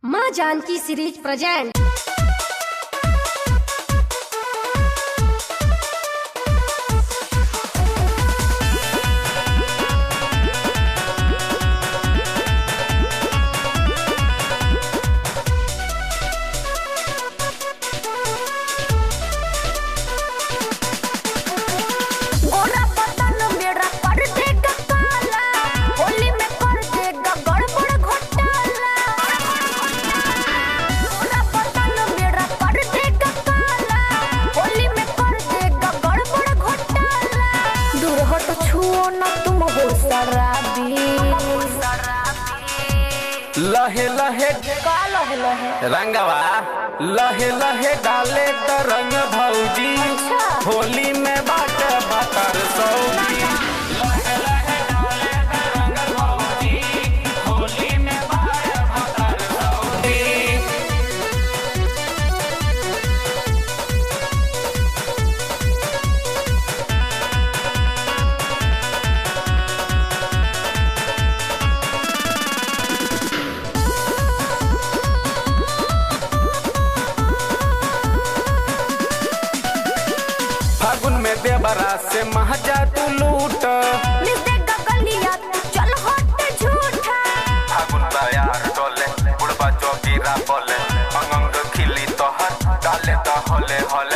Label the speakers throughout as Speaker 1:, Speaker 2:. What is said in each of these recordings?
Speaker 1: माँ Janaki series present
Speaker 2: गोरा बदन मेरा कर देगा काला होली में कर देगा गड़बड़ घोटाला गोरा बदन मेरा कर देगा काला होली में कर देगा गड़बड़ घोटाला दूर हट छुओ ना तुम हो शराबी
Speaker 3: लहे लहे
Speaker 2: का लहे लहे
Speaker 3: रंगवा लहे लहे डाले त रंग भौजी
Speaker 2: अच्छा।
Speaker 3: होली में बाट बतर सौजी लहे लहे डाले त रंग भौजी होली में बाट बतर सौजी फागुन में देवरा से महजा तू लूट
Speaker 2: मिल देगा गलिया तू चल हट झूठा
Speaker 3: फागुन तैयार डोले बुढ़बा जोगीरा बोले अंग खिली तोहर डाले त होले होले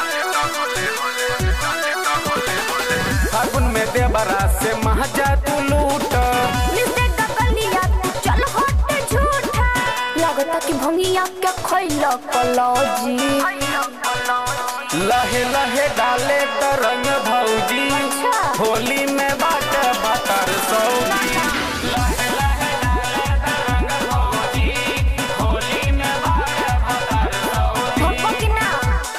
Speaker 3: फागुन में देवरा से महजा तू लूट
Speaker 2: मिलते गगलिया तू चल हट झूठा लगता कि भंगिया के खैला कलौजी
Speaker 3: लहे लहे डाले त रंग भौजी
Speaker 2: अच्छा।
Speaker 3: होली में बाट बतर सौजी लहे लहे डाले त रंग भौजी होली में बाट बतर सौजी
Speaker 2: भपको कि ना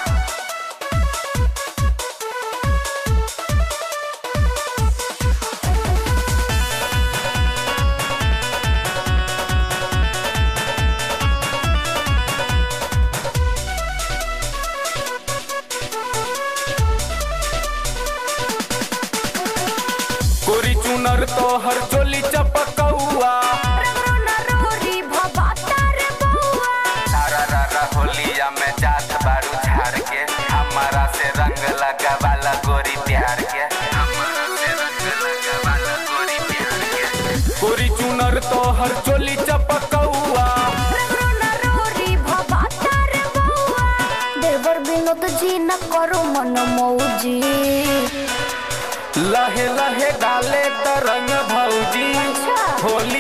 Speaker 3: कोरी चुनर तोहर चोली चपकौआ
Speaker 2: रगरो ना रोरी भबाता रे बउआ
Speaker 3: सारा रारा होलिया में जात बारू झाड़ के हमारा से रंग लगा वाला गोरी प्यार के हमारा से रंग लगा वाला गोरी प्यार के गोरी चुनर तोहर चोली चपकौआ
Speaker 2: रगरो ना रोरी भबाता रे बउआ देवर विनोद जी न करो मन मौजी
Speaker 3: लहे लहे डाले त रंग भौजी
Speaker 2: अच्छा।
Speaker 3: होली